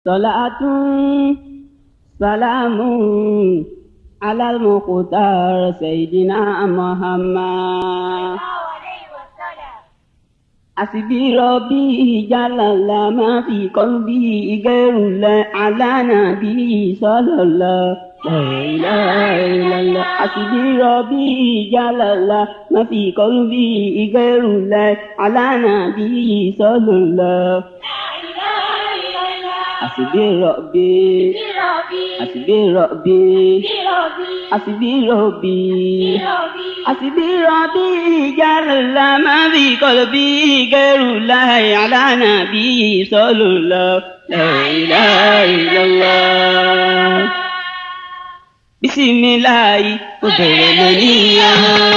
صلاة سلام على المختار سيدنا محمد حسبي ربي جل الله ما في قلبي غير الله على نبي صلى الله لا إله إلا الله حسبي ربي جل الله ما في قلبي غير الله على نبي صلى الله حسبي ربي حسبي ربي حسبي ربي حسبي ربي جل ما في قلبي غير الله على نبي صلى الله لا إله إلا الله بسم الله وبرمانيا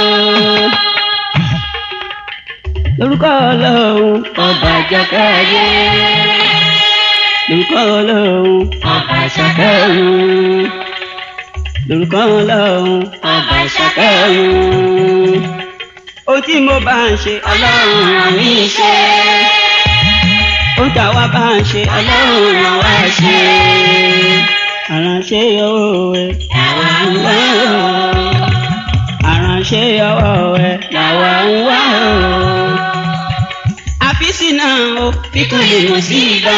lórúkọ ọlọ́run ọba jàkáyé lórúkọ ọlọ́run ọba ṣàkẹ́rùn lórúkọ ọlọ́run ọba ṣàkẹ́rùn ohun tí mo bá ń ṣe ọlọ́run àmì ṣe ohun táwa bá ń ṣe ọlọ́run àwa ṣe àránṣe ọwọ́ ẹ làwa ń wá o àránṣe ọwọ́ ẹ làwa ń wá o àfíìsì náà o kíkún lè mọ̀ sí ibà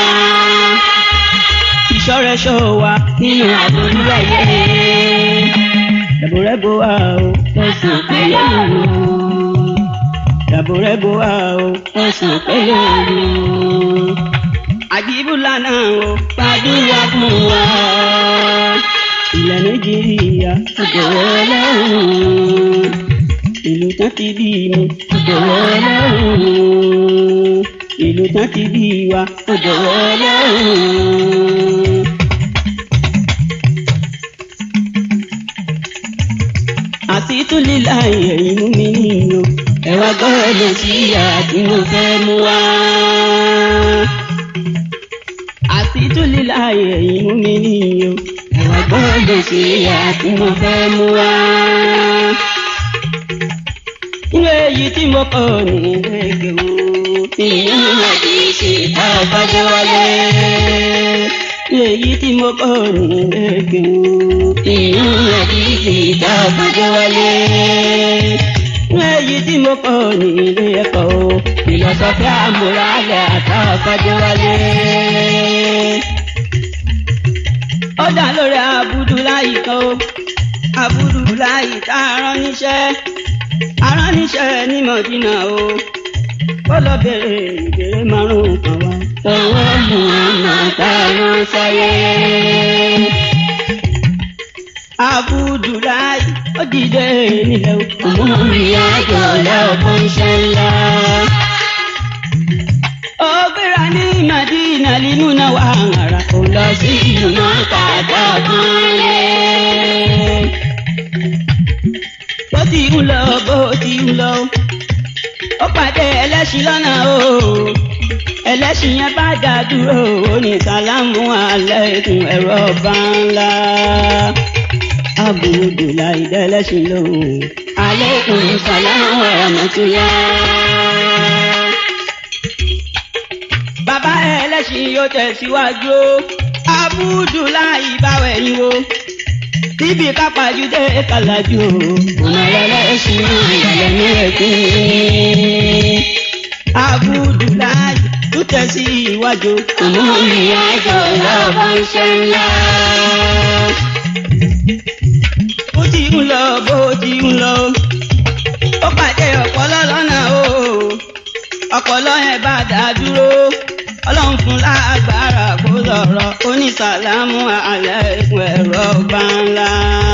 ìṣọ́rẹ́ṣọ́ wa nínú àbúrú ayé dàbòrẹ́bò wa o lọ́sàn pẹ̀lẹ́ òru dàbòrẹ́bò wa o lọ́sàn pẹ̀lẹ́ òru àjíbùlà náà o gbàdúrà fún wa ilẹ̀ nàìjíríà ọ̀dọ̀wọ́ ọlọ́run ìlú tán ti bí mi ọ̀dọ̀wọ́ ọlọ́run ìlú tán ti bí wa ọ̀dọ̀wọ́ ọlọ́run. àti tún lílà ẹ̀yìn mú mi nìyó ẹ wá gbọ́dọ̀ sí àti mo fẹ́ mú wá. àti tún lílà ẹ̀yìn mú mi nìyó ẹ wá gbọ́dọ̀ sí àti mo fẹ́ mú wá nínú èyí tí mo kọ ní ẹgbẹ́ wo ìyẹn àti ṣe tá a bá jẹ́ wáyé. nínú èyí tí mo kọ ní ẹgbẹ́ wo ìyẹn àti ṣe tá a bá jẹ́ wáyé. nínú èyí tí mo kọ ní ilé ẹ̀kọ́ o ìlọsọfí àmúralẹ̀ àtàkọ́jẹ́ wáyé. ó dá lórí Abudulayi kan o Abudulayi tá a rán níṣẹ́ aránníṣẹ́ ní mọ̀dínà o ó lọ bèrè ìbéèrè márùn-ún kan wá. tọwọ́ mú ọ̀nà táwọn sáyé. Abudulayi ó dìde nílẹ̀ òkú. ọmọ mi àjọ lọ́kàn ṣe ńlá. ó gbéra ní Madina nínú náà wà hàrà kó lọ sí ìlú náà kàdá kan lé bó ti ń lọ bó ti ń lọ ó pàdé ẹlẹ́ṣin lọ́nà o ẹlẹ́ṣin yẹn bá dá dúró ó ní sàlámù aláìkùm ẹ̀rọ ọba ńlá Abudulayi dẹ́lẹ́ṣin lóhùn aláìkùm sàlámù ẹ̀rọ̀mọ́tìyà. bàbá ẹlẹ́ṣin yóò tẹ̀síwájú Abudulayi báwẹ̀ ni o síbi kápájú dé kàlájú ọ̀nà ẹlẹ́sìn ìyàlẹ́ ní ẹ̀kún. Abudulayi tó tẹ̀sí iwájú. ọmọ ìyá àjọ lọ́wọ́ iṣẹ́ ńlá. bó ti ń lọ bó ti ń lọ ó pàdé ọ̀pọ̀lọ́ lọ́nà o ọ̀pọ̀lọ́ yẹn bá dá dúró ọlọ́run fún lágbára kó lọ́rọ̀ onísàlámù àlẹ́kùn ẹ̀rọ bá ńlá.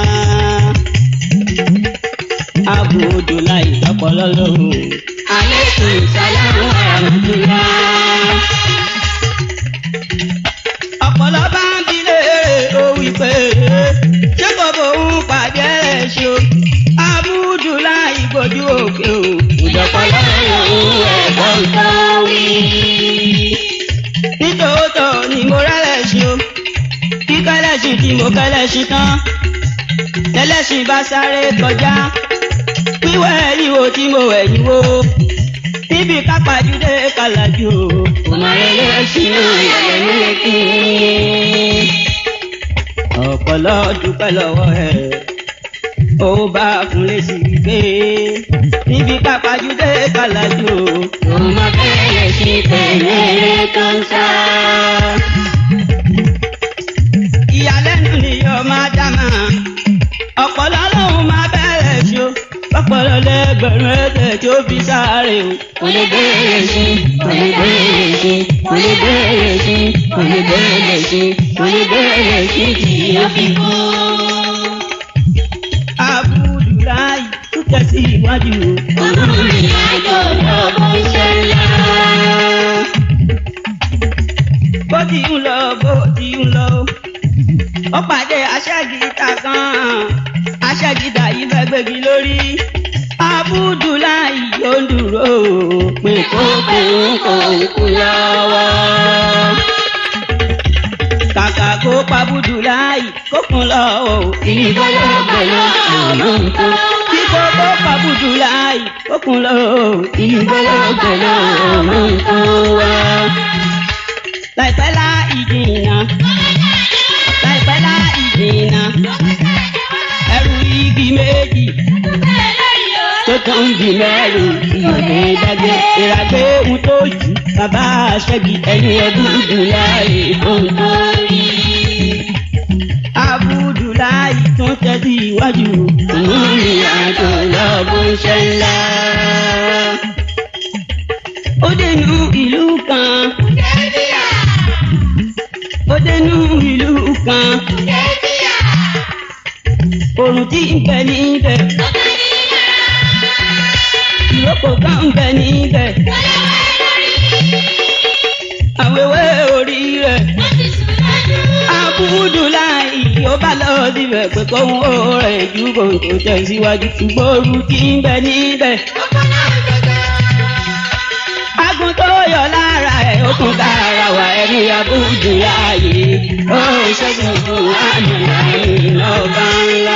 Abudulayi ọpọlọ lóhùn. àlẹ́kùn sàlámù àrùndúrà. ọpọlọ bá ń bi léèrè ó wí pé ṣé kò bóun pàdé ẹ̀ ṣe o. Abudulayi gbójú òkè o. ìjọpọlọ yòówù ẹ̀gbọ́n tó wí nítòótọ́ ni mo rẹ́lẹ̀ṣin o kí kẹ́lẹ́ṣin tí mo kẹ́lẹ́ṣin tán tẹ́lẹ́ṣin bá sáré kọjá wíwẹ̀ ìwò tí mo wẹ̀ ìwò níbi kápájúdé kàlàjù òmàrẹ́lẹ́ sínú ìyàlẹ́ nílẹ̀kì. ọ̀pọ̀lọ́ dúpẹ́ lọ́wọ́ ẹ̀ ó bá fún lẹ́sí gbé níbi kápájúdé kàlàjù òmàrẹ́lẹ́ sí pẹ̀lẹ́ tó ń sá. ìyàlẹ́nu ni yóò máa dá máa ọ̀pọ̀lọ́ lòun máa bẹ̀rẹ̀ sí o ọ̀pọ̀lọ́ lẹ́gbẹ̀rún ẹ̀jẹ̀ tí ó fi sáré o. kò lè bẹ̀rẹ̀ sí kò lè bẹ̀rẹ̀ sí kò lè bẹ̀rẹ̀ sí kò lè bẹ̀rẹ̀ sí kò lè bẹ̀rẹ̀ sí tí ó fi kú. Abudulayi tó tẹ̀sí iwájú o. olórin àjò lọ́kọ̀ iṣẹ́ ńlá. bó ti ń lọ bó ti ń lọ ó pàdé aṣẹ́gìtà kan aṣẹ́gìtà yìí fẹ́ gbégi lórí Abudulayi yóò dúró pé kókó kò kú lọ́wọ́ kàkà kó pa Abudulayi kó kún lọ́wọ́ ìgbọ́lọ́gbọ́lọ́ àmọ́ nǹkan. kí kókó pa Abudulayi kó kún lọ́wọ́ ìgbọ́lọ́gbọ́lọ́ àmọ́ nǹkan wá. láìpẹ́ lá ìdìnnà láìpẹ́ lá ìdìnnà ẹrù igi méjì tó tán di mẹ́rin ìyọ̀dẹ dágbé ìràgbé ohun tó jù bàbá aṣẹ́gi ẹni ọdún dùn láàyè ohun tó rí. Abudulayi tún tẹ́tí iwájú ìrìn àjò lọ́gbọ́n ṣẹ́ ńlá. ó dénú ìlú kan ó dénú ìlú kan òrùn tí ń bẹ níbẹ̀ ìrókò kan ń bẹ níbẹ̀ àwẹ̀wẹ̀ orí rẹ̀ Abudulayi ó bá lọ síbẹ̀ pé kóhun ó rẹ̀ ju kòtò tẹ̀síwájú ṣùgbọ́n òru tí ń bẹ níbẹ̀. Agun tó yọ lára ẹ̀ ó kún kára wà ẹni Abudulayi ó ṣẹ́gun fún àmàlàní lọ́ba ńlá.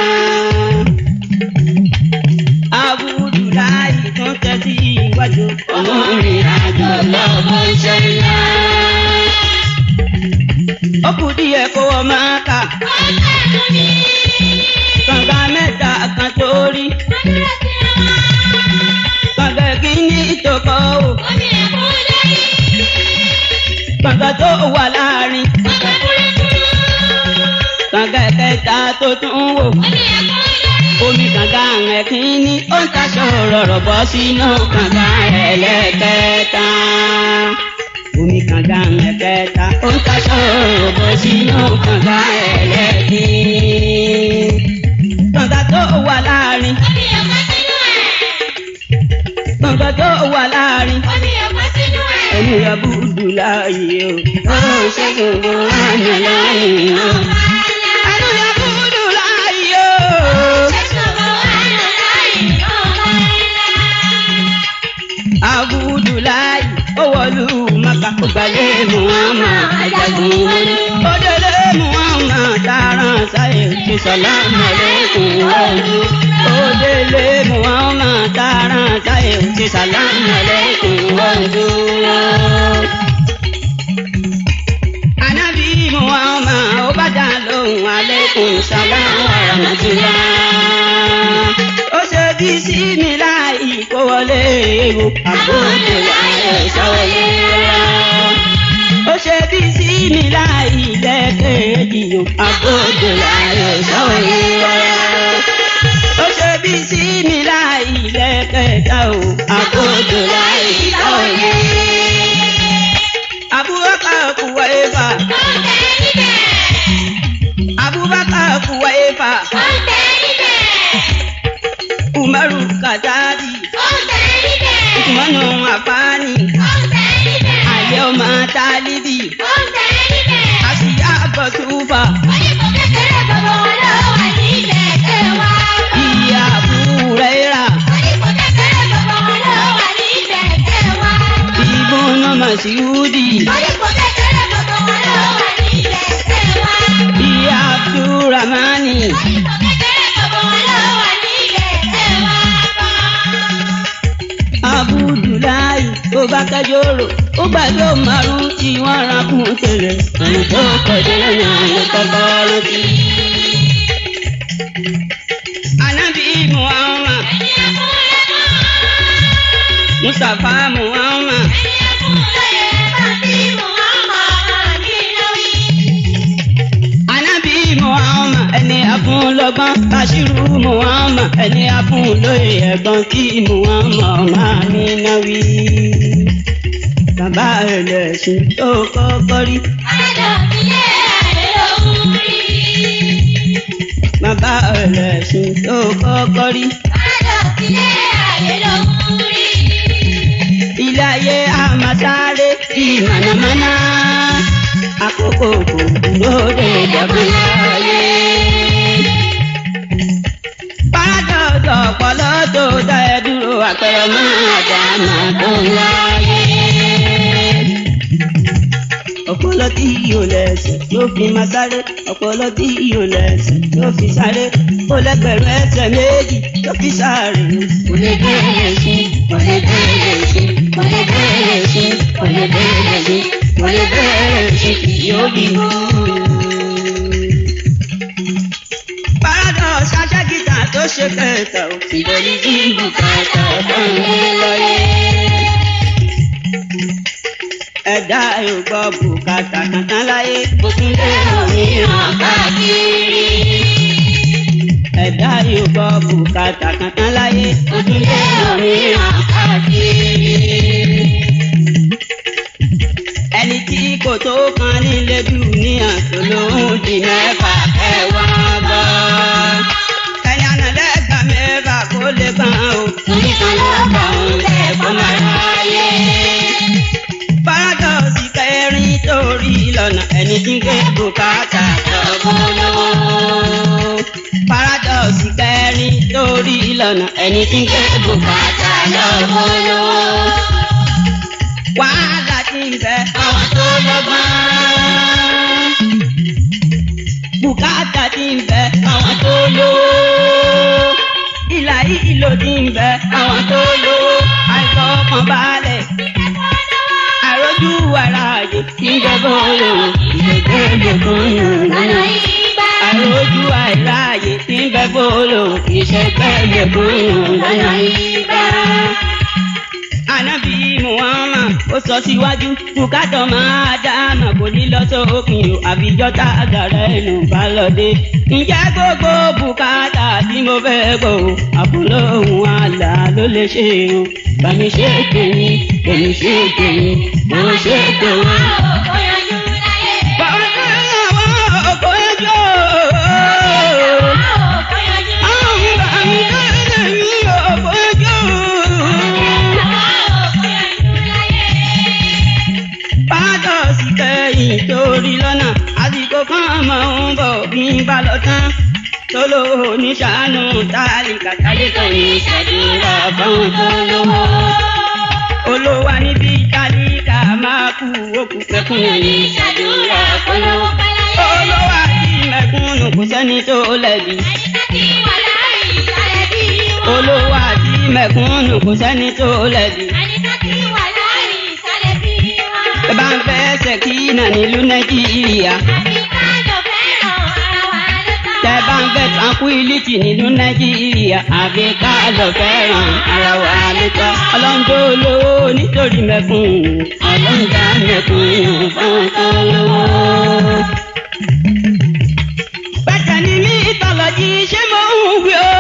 Abudulayi tún tẹ́tí iwájú olórin àjò lọ́gbọ́n iṣẹ́ ńlá. Ó kù díẹ̀ kó wọ́n máa kà kànga mẹ́ta kan tó rí kànga kìíní tó kọ́ ò kànga tó wà láàrin kànga kẹta tó tún wò omi kànga rẹ̀ kìíní ó ń taṣọ rọ̀rọ̀ bọ́ sínú kànga ẹlẹ́kẹta omi kànga rẹ̀ kẹta ó ń taṣọ rọ̀rọ̀ bọ́ sínú kànga ẹlẹ́kẹta kànga tó wà láàrin kànga tó wà láàrin ẹni Abudulayi o ó ṣẹ́gun bó àná lọ́rùn o. ẹni Abudulayi o. Abudulayi ó wọlú Maka ó gbalẹ̀ Muhammad ajagun wọlé. ó délé Muhammad tààrà sáyé ṣe sàlámù alaykum wọ́ọ̀dù. ó délé Muhammad tààrà sáyé ṣe sàlámù alaykum wọ́ọ̀dù. Anabi Muhammad ó bá dá lóhùn alaykum sàlámù aramatulah. ó ṣe bí sí mi láì kó wọlé ewu Abudulayi sọ̀rọ̀ ó ṣe bí sí mi láì lẹ́kẹ̀ẹ́jì o Abudulayi sọ̀rọ̀ ó ṣe bí sí mi láì lẹ́kẹ̀ẹ́ta o Abudulayi sọ̀rọ̀ Abubakar kuwa efa Abubakar kuwa efa Umaru Katabi Usmanu Afani Ayé ọmọ Tálíbì Asiya Bọ̀túfà Ìyá Fúrẹ́rà Ibùnà Màsíúdì Ìyá Abdulrahmani Abudulayi. tó bá kẹjọ rò ó gbàgbé márùn tí wọ́n ra kún tẹ́lẹ̀ ẹni tó kọjá lọ́nà ló kọ́kọ́ rántí. Ànábì Muhammad Mustapha Muhammad Ànábì Muhammad ẹni afún lọ́gbọ́n Bashiru Muhammad ẹni afún lóye ẹ̀gbọ́n kí Muhammad máa ní náwí. Bàbá ẹlẹ́sìn tó kọ́kọ́ rí. Bàbá ẹlẹ́sìn tó kọ́kọ́ rí. Ilé ayé àmàsáré bí mànàmáná. Àkókò kò dúró de ìjọba ayé. Párádọ̀sọ̀ ọ̀pọ̀lọ́ tó dá ẹ dúró àpẹẹrẹ máa dá máa tó láyé. Ọpọlọ tí yóò lẹ̀sìn ló fi máa sáré. Ọpọlọ tí yóò lẹ̀sìn ló fi sáré. Ó lẹ́gbẹ̀rún ẹsẹ̀ méjì ló fi sáré. Kò lè bẹ̀rẹ̀ sí, kò lè bẹ̀rẹ̀ sí, kò lè bẹ̀rẹ̀ sí, kò lè bẹ̀rẹ̀ sí, kò lè bẹ̀rẹ̀ sí, kì yóò bí mú. Paradox aṣẹ́gìtà tó ṣe kẹta ò fi Ìbọ̀lì tí bùkátà bá ń gbé láyé. ẹ̀dá yóò gbọ́ bùkátà kankan láyé. Mo tún lé òmíràn káàkiri. Ẹ̀dá yóò gbọ́ bùkátà kankan láyé. Mo tún lé òmíràn káàkiri. Ẹni tí kò tó kan nílé dùníà tó lóhùn di mẹ́fà ẹ̀wà bọ̀. Ẹni àná lẹ́gbà mẹ́fà kó lè kàn ó. Torí kan ló bá òun lẹ́kọ̀ọ́ máa ráyé. Paradox kẹrin torí lọ́nà ẹni tí ń gbé bùkátà lọ́gbọ́n lọ́wọ́. Paradox kẹrin torí lọ́nà ẹni tí ń gbé bùkátà lọ́gbọ́n lọ́wọ́. Wàhálà ti ń bẹ àwọn tó lọ́gbọ́n. Bùkátà ti ń bẹ àwọn tó lówó. Ìlà ìlò ti ń bẹ àwọn tó lówó. Àìfọkànbalẹ̀ àròjù ara àjò tí ń jẹ bọ́ọ̀lù ìgbẹ́gbẹ́gbẹ́ Lọ́nà ìgbà. àròjù àìráàyè tí ń bẹ bọ́ọ̀lù ìṣẹ́gbẹ́gbẹ́ Lọ́nà ìgbà. Ànábì Muhammad ó sọ síwájú bùkátà máa dáàmà kò ní lọ sókun o àfijọ́ tá a gàrẹ́ ẹnu bá lọ dé. Ǹjẹ́ gbogbo bùkátà tí mo fẹ́ gbọ́ o àbúlóhùn àlà ló lè ṣe o. Bàmí ṣe tèmi, bàmí ṣe tèmi, mo ṣe tèmi. Ó yanjú láyé. Bàbá àwọn ọkọ ẹjọ́. Ó yanjú Àwọn bàmí tèmi ọkọ ẹjọ́. Pátọ́sì kẹ́yìn torí lọ́nà àsìkò kan máa ń bọ̀ bí n bá lọ tán. Tóló oníṣàánú tálíkà tálíkà ní ìṣàdúrà fáwọn tó lówó. Olówó níbi tálíkà máa kú òkú pẹ́kún ní ìṣàdúrà fọlọ́wọ́. Olówó àti mẹ̀kúnnù kò sẹ́ni tó lẹ̀bi. Olówó àti mẹ̀kúnnù kò sẹ́ni tó lẹ̀bi. Ẹ bá ń fẹ́ ṣèkínà nílùú Nàìjíríà. Tẹ bá ń fẹ́ tranquility nínú Nàìjíríà. Àfi ká lọ fẹ́ràn ara wa lóta. Ọlọ́njọ́ olówó nítorí mẹ̀kúnnù. Ọlọ́njà mẹ̀kúnnù fún tó lówó. Bẹ́tẹ̀ ni mí ìtọ́lọ́jì ṣé mo ń wí o.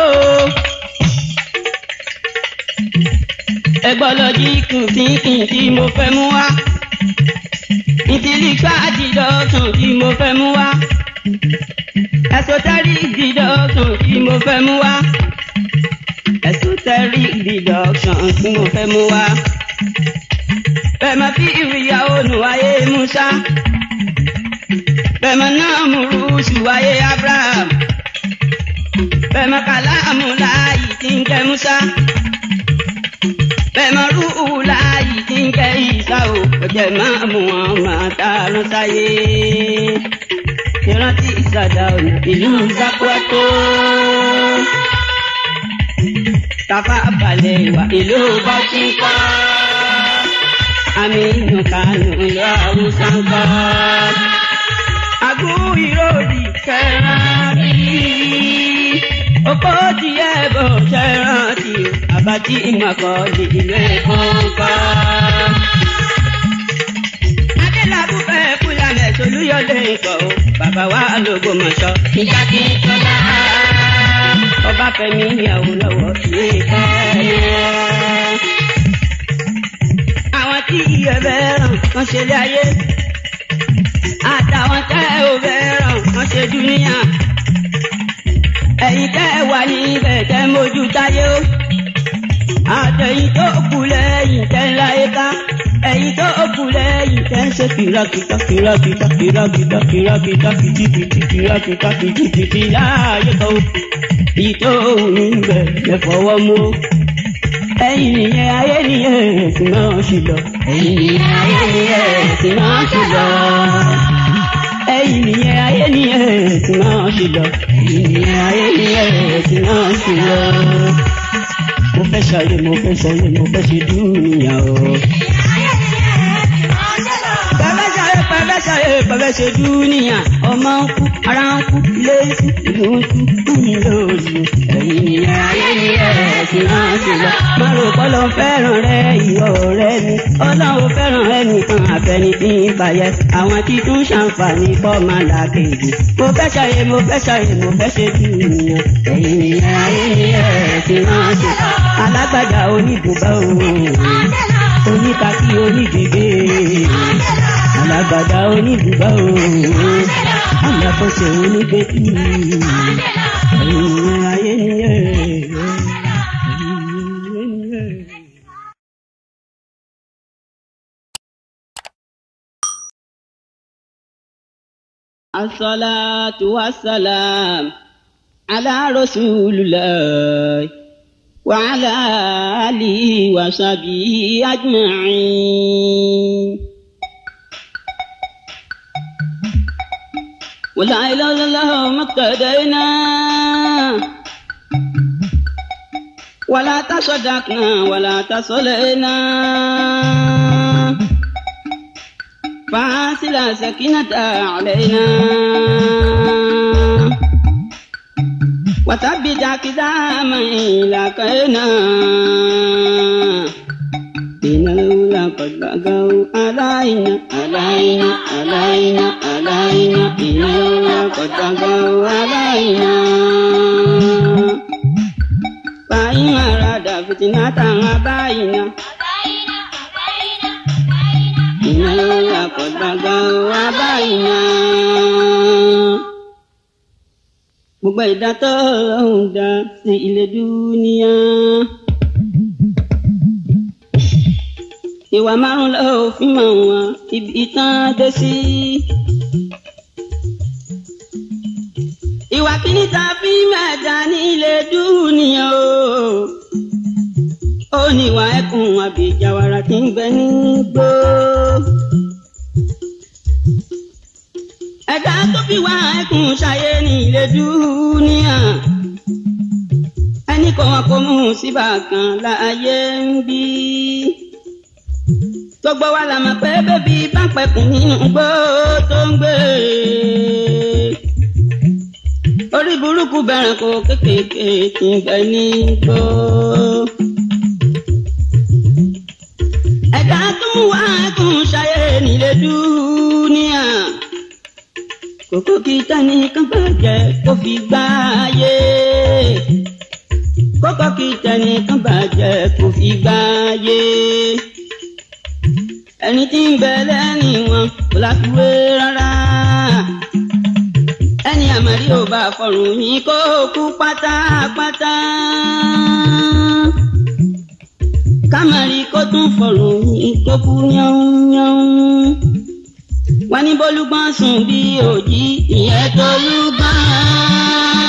Ẹgbọ́lọ́jì kùtìkùn tí mo fẹ́ mú wá. Ìtìlígbà dìdọ̀tàn tí mo fẹ́ mú wá. Esoteric deduction tí mo fẹ́ mú wá. Esoteric deduction tí mo fẹ́ mú wá. Bẹ́ẹ̀ máa fi ìrìyàwó nù ayé Musa. Bẹ́ẹ̀ máa náà mú rúùsù ayé Abraham. Bẹ́ẹ̀ máa kàlámù láàyè tí ń jẹ́ Musa. Bẹ́ẹ̀ máa rúù láàyè tí ń jẹ́ Ìsá o. Ọ̀jẹ̀ máa mú wọn máa dáràn sáyé. Ìrántí ìsàdá ọ̀nà ìlú Zakwato. Tafa balẹ̀ wà ìlú Bọ́tíkọ́. Aminu Kano lọ Hausa ń kọ́. Àgún ìròdì kẹrán kiri. Oko tiẹ̀ bò kẹrán tì. Àbátí ìmọ̀kọ́ ìlú Èkó ń kọ́. Adélabú fẹ́ Fúlànẹ̀ Solúyọ̀lé ikọ̀ o. Bàbá wa l'Ògbómọ̀ṣọ́. Ìjà kí n tọ́lá. Ọba Fẹ́mi ìyàwó lọ́wọ́ ìwé ìfẹ́ àwọn tí iye fẹ́ràn wọ́n ṣe lé ayé àtàwọn tẹ́ ò fẹ́ràn wọ́n ṣe dúníyà ẹ̀yin tẹ́ wà níbẹ̀ tẹ́ mójú táyé o àtẹ̀yìn tó kù lẹ́yìn tẹ́ ń láyé ká ẹ̀yin tó kù lẹ́yìn tẹ́ ń ṣe kìràkìtà kìràkìtà kìràkìtà kìràkìtà kìtìkìtì kìràkìtà kìtìkìtì láàyè kan èyí tó wù ní bẹ̀ lẹ́fọwọ́ mú ẹ̀yin nìyẹn ayé nìyẹn ẹ̀sìn náà ṣì lọ. ẹ̀yin nìyẹn ayé nìyẹn ẹ̀sìn náà ṣì lọ. ẹ̀yin nìyẹn ayé nìyẹn ẹ̀sìn náà ṣì lọ. ẹ̀yin nìyẹn ayé nìyẹn ẹ̀sìn náà ṣì lọ. mo fẹ́ ṣayé mo fẹ́ ṣayé mo fẹ́ ṣe dúnìyà o. pẹ̀fẹ́ ṣayé pẹ̀fẹ́ ṣayé pẹ̀fẹ́ ṣe dúnìyà ọmọ ń kú ara ń kú ilé ń kú ìlú ń kú kú ní lóòlù. ẹ̀yin nìyẹn ayé nìyẹn ẹ̀sìn náà ṣì lọ. má rò pọ́ lọ fẹ́ràn rẹ ìwọ ọ̀rẹ́ mi ọlọ́run fẹ́ràn ẹnìkan àfẹni tí ń bàyẹ̀ àwọn tí tún ṣàǹfààní kọ́ máa là kejì. mo fẹ́ ṣayé mo fẹ́ ṣayé mo fẹ́ ṣe dúnìyà. ẹ̀yin nìyẹn ayé nìyẹn ẹ̀sìn náà ṣì lọ. alágbàdá oníbùbá òun oníkàkí onídìgbé alágbàdá oníbùbá òun alákòóso onígbèkú ẹ̀yin ayé nìyẹn ẹ̀yin ayé nìyẹn. الصلاة والسلام على رسول الله وعلى آله وصحبه أجمعين ولا إله إلا الله ما اقتدينا ولا تصدقنا ولا تصلينا فأنزل سكينة علينا وثبت أقداما لقينا إن الأولى قد بقوا علينا علينا علينا علينا إن الأولى قد بقوا علينا فإن أراد فتنة أبينا إن الأولى قد بقوا علينا gbogbo ìdá tó ń dá sí ilé dúníà. ìwà márùn lọ òfin mọ̀ wọ́n ibi ìtàn dé sí. ìwà kíní ta fi mẹ́ta ní ilé dúníà o. ó ní ìwà ẹkùn àbíjàwara tí ń bẹ ní gbó. ẹ̀dá tó fi wá ẹkùn ṣayé ní ilé dúníà ẹnì kan kò mú síbà kan láàyè ń bí. gbogbo wa la mọ̀ pé bébí bá pẹ̀kùn nínú gbó tó ń gbé. orí burúkú bẹ̀rẹ̀ kó kékèké tí ń bẹ ní gbó. ẹ̀dá tó mú wá ẹkùn ṣayé ní ilé dúníà kókó kí tani kan bàjẹ́ kó fi gbá ayé kókó kí tani kan bàjẹ́ kó fi gbá ayé ẹni tí ń bẹ lẹ́yìn wọn kò láfiwé rárá ẹni àmàlí ò bá fọrùn yín kó kú pátápátá kámàrí kó tún fọrùn yín kó kú yánnyánn wọ́n ní bólúgbọ́n sùn bí òjì ìyẹn tolúgbọ́n.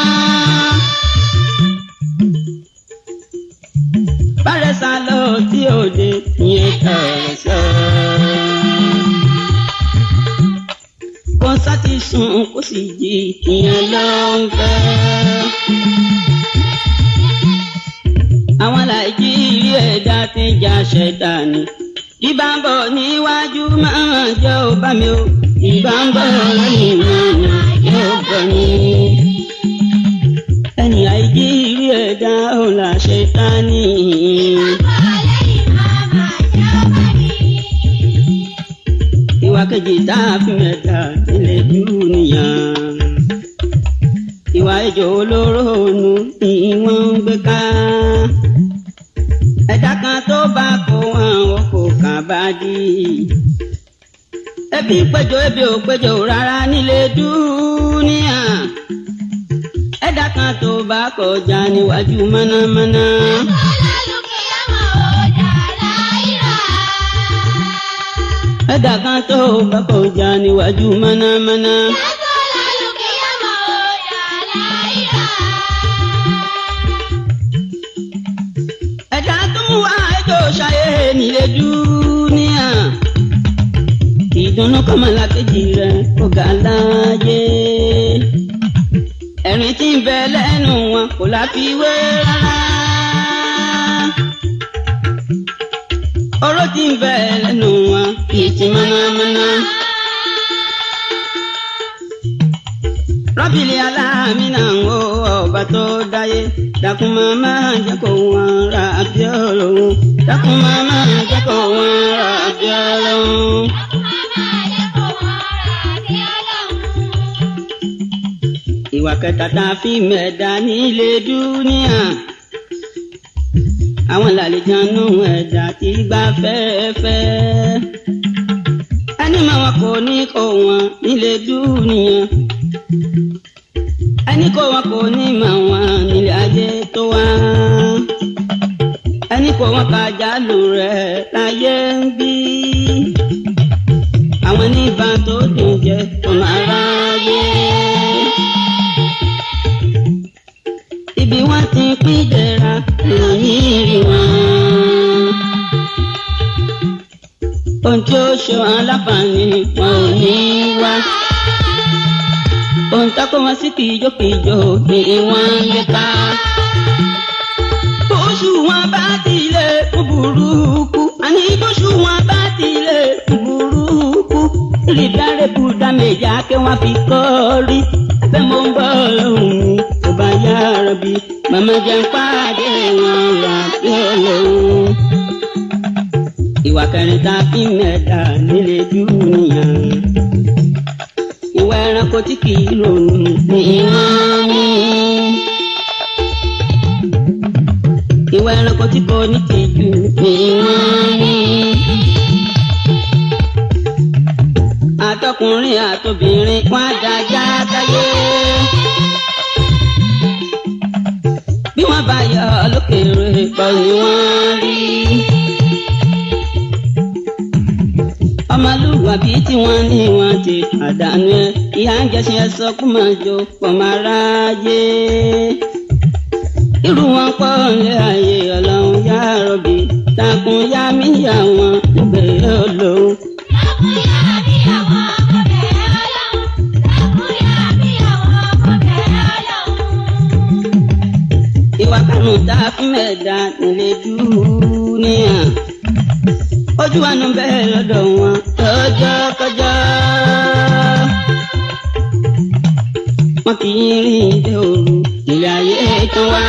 bárẹ̀ sá lọ tí òde ìyẹn tọ̀rọ̀ sọ. kọ́nsá ti sùn kó sì jí ìyẹn ló ń fẹ́. àwọn nàìjíríà ẹ̀dá ti jà ṣẹ̀dá ni ìbá ń bọ̀ níwájú máa jẹ́ ò bá mi o ìbá ń bọ̀ lẹ́yìn máa jẹ́ ò bá mi. ẹni àìjí rí ẹ̀dá ò là ṣe tá ní. ìwà kejì tá a fi mẹ́ta ilé dúró nìyàn. ìwà ìjọ olóró ònu ni wọ́n ń gbé ká ẹ̀dá kan tó bá kó àwọn kò kàn bá dí. ebi péjọ ebi ò péjọ rárá nílé dúníà. ẹ̀dá kan tó bá kọjá níwájú mọ́nàmọ́ná. ẹ̀dá kan tó bá kọjá níwájú mọ́nàmọ́ná. ẹ̀dá tó mú wá ẹjọ́ ṣayé nílé dúníà. ìdùnnú kọ́mọlá kejì rẹ̀ kò ga láàyè. ẹ̀rín tí ń bẹ lẹ́nu wọn kò láfiwé rárá. oró tí ń bẹ lẹ́nu wọn kì í ti mọ́nàmọ́ná. rọ́bìlì aláàmínà ń wo ọba tó dáyé dákun màmá jẹ́ kó wọn ra àbí ọlọ́run dákun màmá jẹ́ kó wọn ra àbí ọlọ́run. ìwà kẹta tá a fi mẹ́ẹ̀dá nílé dúníà àwọn làlejànú ẹ̀dá tí gbà fẹ́ẹ́fẹ́ ẹni máa wọn kò ní kó wọn nílé dúníà ẹni kó wọn kò ní mà wọn nílé ayé tó wá ẹni kó wọn kájà lù rẹ láyé ń bí àwọn níbà tó dùn jẹ ọmọ aráyé ibi wọn ti pín jẹra ìròyìn rí wọn ohun tí ó ṣe wọn láǹfààní wọn ò ní wá ohun tó kó wọn sí kìjokìjo ni wọ́n ń lé ká. bóṣù wọn bá tilẹ̀ fún burúkú àní bóṣù wọn bá tilẹ̀ fún burúkú rí dáre bùdá méjà kí wọ́n fi kọ́ rí bẹ́ẹ̀ mo ń bọ̀ lọ́hùn mi tó bá yára bí màmá jẹ́ ń pàdé wọn rà bí olóhùn. ìwà kẹrin tá a fi mẹ́ta nílé dúnìyà ìwà ẹranko tí kì í ronú ní wọ́n ní. ìwà ẹranko tí kò ní tìjú ní wọ́n ní. àtọkùnrin àtobìnrin wọn àdájá káyé. bí wọ́n bá yọ lókèrè pọ̀ ni wọ́n rí. ọmọlúwàbí tí wọ́n ní wọ́n ti pàdánù ẹ̀ ìyá ń jẹ́sìn ẹ sọ kó máa jó pọ̀ máa ráyé. irú wọn pọ̀ lé ayé ọlọ́run yá rọ̀bì takùn yá mí yá wọn nígbè olóhùn. ìwà kanu tá a fi mẹ́ẹ̀dá nílé dúníà ojú wa nù bẹ́ẹ̀ lọ́dọ̀ wọn lọ́jọ́ kọjọ́. wọn kì í rìn dé òru ilé ayé tán wá.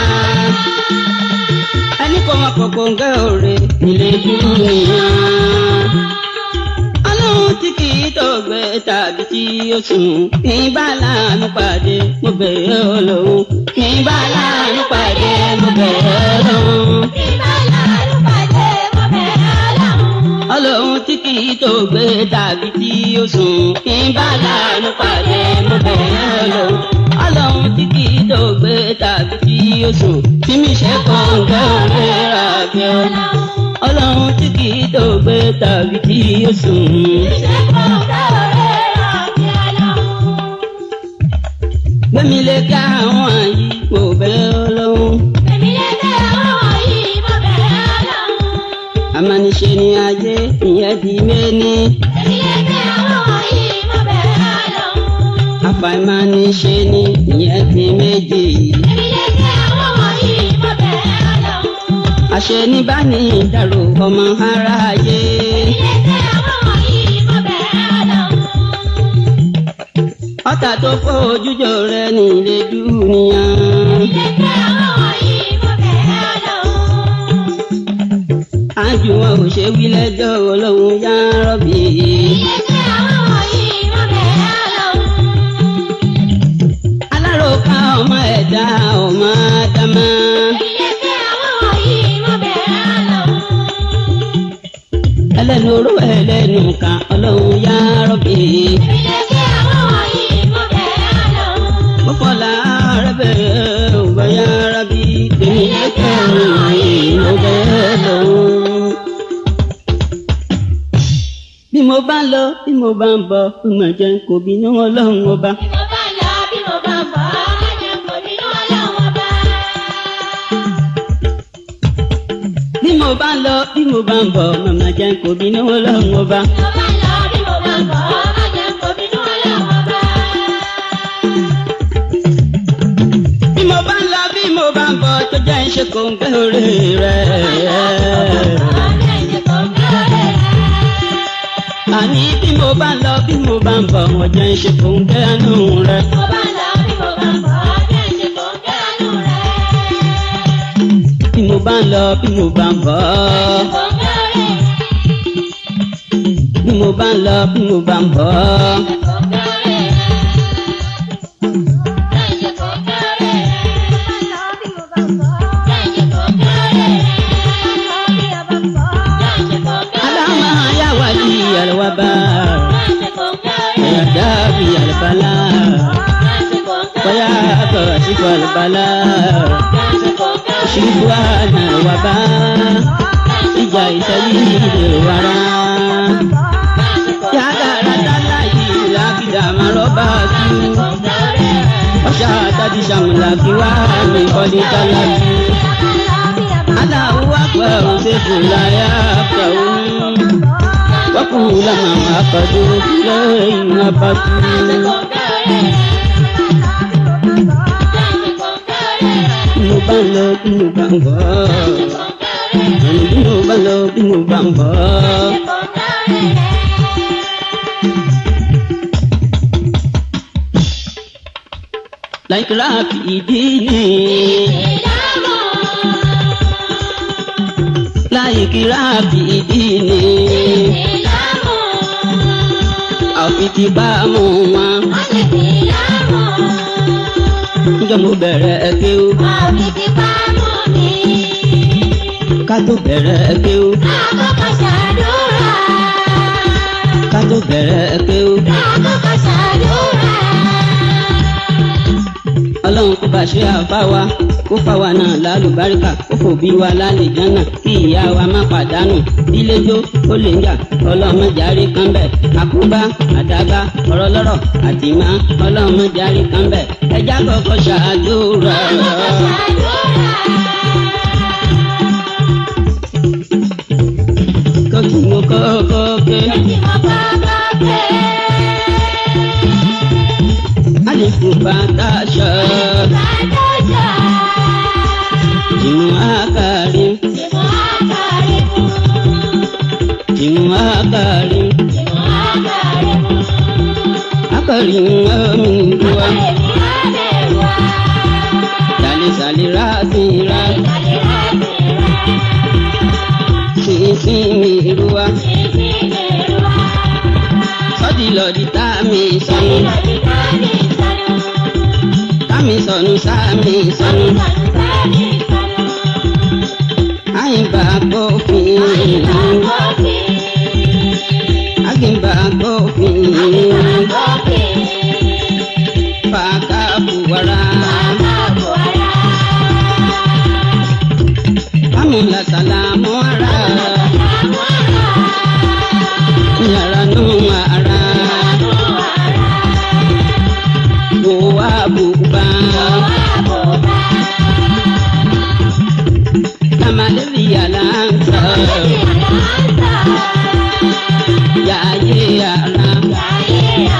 ẹni kò wọn kò gbòǹgẹ́ òre nílé dúró nìyẹn. ọlọ́run tí kì í tó gbé tàbí tí ó sùn kí n bá láàánú pàdé mo bẹ̀rẹ̀ ọlọ́run kí n bá láàánú pàdé mo bẹ̀rẹ̀ ọlọ́run. ọlọ́run tí kì í tó gbé tàbí tí ó sùn kí n bá láàánú pàdé mo bẹ̀rẹ̀ ọlọ́run. ọlọ́run tí kì í tó gbé tàbí tí ó sùn tí mi ṣe kàn gbẹ́ òwe rà bí ọlọ́run. ọlọ́run tí kì í tó gbé tàbí tí ó sùn. gbẹ̀mí lè ká àwọn àyí mo bẹ̀rẹ̀ ọlọ́run. amániṣe ni ayé ìyẹn di méní. àfàìmániṣe ni ìyẹn di méjì. àṣẹ ní bá ní ìdàrú ọmọ aráyé. ọ̀tá tó kó ojújọ rẹ nílé dúnìyàn. ájú wọn ò ṣe wí lẹ́jọ́ ọlọ́run yá rọ́bì. aláròká ọmọ ẹ̀dá ọmọ ádámá. ẹlẹ́nu oró ẹlẹ́nu kan ọlọ́run yá rọ́bì. mọ́kànlá rẹ̀ bẹ̀rẹ̀ ọba yá rábì tèmi lẹ́kẹ̀rún ló bẹ́ẹ̀ lọ́hùn. bí mo bá lọ bí mo bá ń bọ̀ bí mo jẹ́ kò bínú ọlọ́run ọba. bí mo bá lọ bí mo bá ń bọ̀ màmá jẹ́ kò bínú ọlọ́run ọba. bí mo bá ń lọ bí mo bá ń bọ̀ tó jẹ́ ìṣe kò ń gbé orí rẹ̀. àní bí mo bá ń lọ bí mo bá ń bọ̀ wọ́n jẹ́ ìṣe kò ń gbé àánú rẹ̀. bí mo bá ń lọ bí mo bá ń bọ̀ bí mo bá ń lọ bí mo bá ń bọ̀. aláma yà wá ní àlùwà bá ẹ̀yà dábì àlùbálà bóyá kọ̀ síkò àlùbálà ṣubú àná wà bá ìjà ìṣẹ́lí ìwàrà. yàgàrà dálà yìí làbìdà máa rọ́bà tú. ọ̀ṣà àtàdì sàmùlà kí wá ní ìkọ́ni dálà tú. aláwo wá pẹ́ òṣèlú láyà pẹ́ òun. wọ́pù làmà àkàdé lẹ́yìn abátú. bí mo bá ń lọ bí mo bá ń bọ̀. àní bí mo bá ń lọ bí mo bá ń bọ̀. láìkìlá ìdí ni láìkìlá ìdí ni àfi ti bá mú wọn. níjọ́ mo bẹ̀rẹ̀ kéwú ká tó bẹ̀rẹ̀ kéwú ká tó bẹ̀rẹ̀ kéwú. ọlọ́run kó bá ṣe àfáwa kó fáwa náà lálùbáríkà kó fòbí wa lálẹ́ jánà kí ìyá wa má pàdánù díléjó ó lè ń jà ọlọ́run járe kan bẹ̀ àkóbá àdábá ọ̀rọ̀ lọ́rọ̀ àtìmá ọlọ́run járe kan bẹ̀ ẹja kọ́kọ́ ṣàdúrà. kókì mo kọ́kọ́ ké àlìkù bàtà ṣọ ìmú àkàrí ìmú àkàrí àkàrí omi ìlúwa sàlẹ̀sàlẹ̀ ráàsìnrà sínsìn mi ìlúwa sọ́dìlọ́dì tá mi sọnù tá mi sọnù sámi sọnù àyìnbá gbófin àgbìnbá gbófin fàákà buwara amúlá sàlámù ara yàrá nù ara wò wá bùbá kàmálẹ́rì yàrá ń sọ yàyé yàrá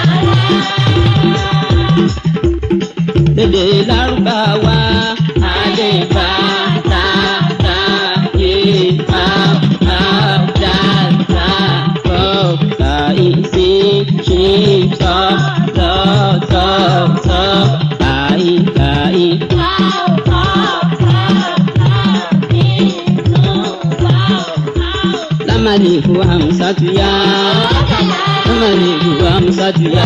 alifu hamsatu ya alifu hamsatu ya.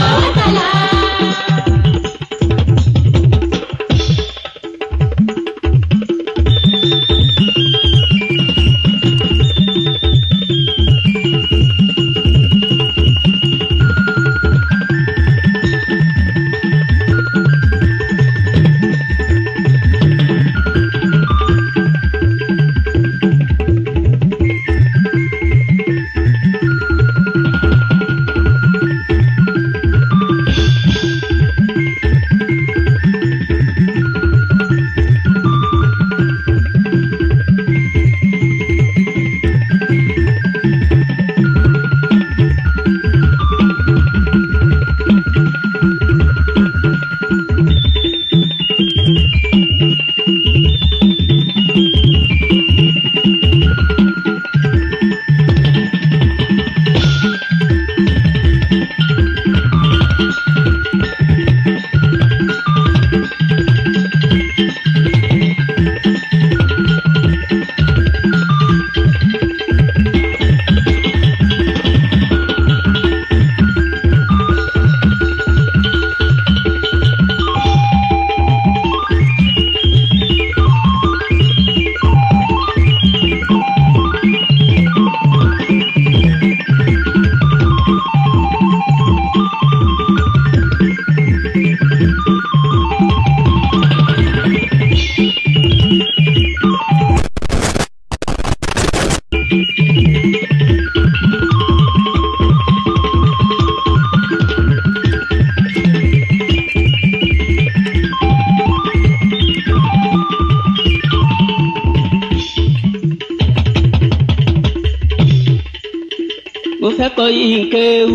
mo fẹ́ kọ́ yín kéwú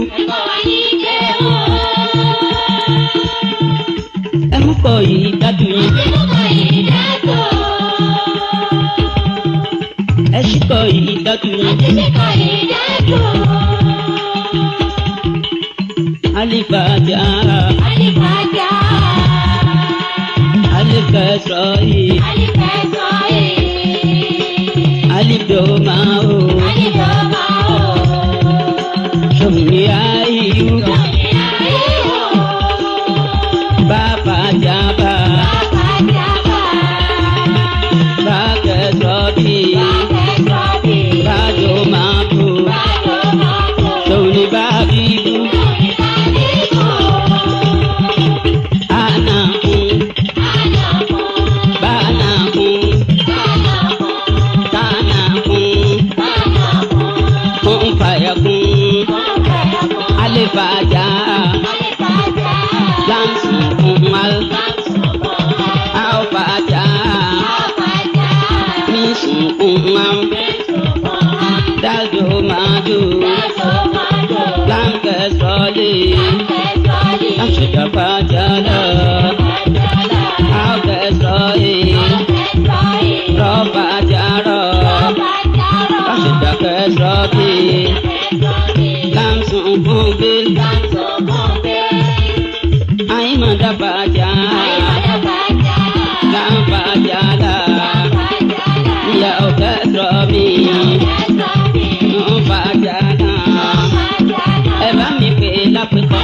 ẹ mú kọ́ yìí dájú yín ẹ sì kọ́ yìí dájú yín alifajà alikẹsọ yìí alidoma o sọmi ayiwu bàbá jaba bàkẹsọ bíi bàdoma bò sọmi bàbíbu anakun banakun tanakun kunfayakun alifajà lamsun kumal alfajà nisun kumam daldomadu lamkẹsọlẹ lamsẹjọfajala alkẹsọlẹ rọfajara lamsẹjọkẹsọlẹ lamsun kubil ayimadabajá lamfajala ya ọkẹsọmi nfajala ẹ bá mi pè lápẹkọ.